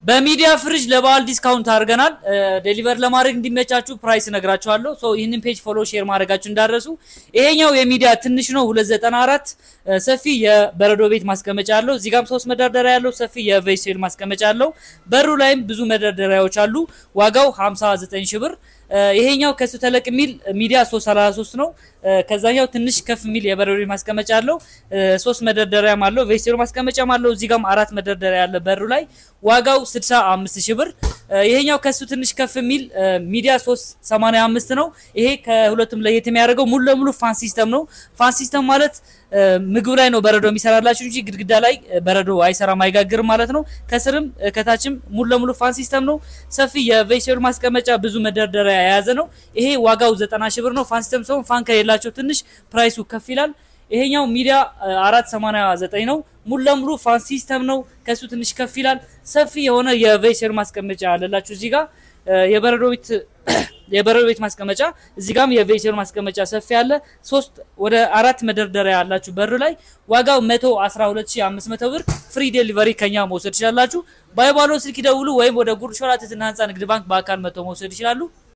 በሚዲያ ፍሪጅ ለበዓል ዲስካውንት አድርገናል። ዴሊቨር ለማድረግ እንዲመቻችሁ ፕራይስ እነግራችኋለሁ። ሶ ይህንን ፔጅ ፎሎ፣ ሼር ማድረጋችሁ እንዳረሱ። ይሄኛው የሚዲያ ትንሽ ነው 294 ሰፊ የበረዶ ቤት ማስቀመጫ አለው። እዚህ ጋም ሶስት መደርደሪያ ያለው ሰፊ የቬጅቴብል ማስቀመጫ አለው። በሩ ላይም ብዙ መደርደሪያዎች አሉ። ዋጋው 59 ሺህ ብር። ይሄኛው ከሱ ተለቅ የሚል ሚዲያ 333 ነው። ከዛኛው ትንሽ ከፍ የሚል የበረዶ ቤት ማስቀመጫ አለው። ሶስት መደርደሪያም አለው። ቬጅቴብል ማስቀመጫም አለው። እዚህ ጋም አራት መደርደሪያ ያለ በሩ ላይ ዋጋው 65 ሺህ ብር። ይሄኛው ከሱ ትንሽ ከፍ የሚል ሚዲያ 385 ነው። ይሄ ከሁለቱም ለየት የሚያደርገው ሙሉ ለሙሉ ፋን ሲስተም ነው። ፋን ሲስተም ማለት ምግብ ላይ ነው በረዶ የሚሰራላችሁ እንጂ ግድግዳ ላይ በረዶ አይሰራም አይጋግርም ማለት ነው። ከስርም ከታችም ሙሉ ለሙሉ ፋን ሲስተም ነው። ሰፊ የቬጅቴብል ማስቀመጫ ብዙ መደርደሪያ የያዘ ነው። ይሄ ዋጋው 90 ሺህ ብር ነው። ፋን ሲስተም ሲሆን ፋን ከሌላቸው ትንሽ ፕራይሱ ከፍ ይላል። ይሄኛው ሚዲያ 489 ነው። ሙሉ ለሙሉ ፋን ሲስተም ነው። ከሱ ትንሽ ከፍ ይላል። ሰፊ የሆነ የቬጅቴብል ማስቀመጫ አለላችሁ እዚህ ጋር የበረዶ ቤት የበረዶ ቤት ማስቀመጫ እዚህ ጋም የቬጅቴብል ማስቀመጫ ሰፊ አለ። ሶስት ወደ አራት መደርደሪያ ያላችሁ በር ላይ ዋጋው 112500 ብር ፍሪ ዴሊቨሪ ከኛ መውሰድ ይችላላችሁ። ባይባሎ ስልክ ይደውሉ ወይም ወደ ጉርድ ሾላ ትህትና ህንፃ ንግድ ባንክ በአካል መጥተው መውሰድ ይችላሉ።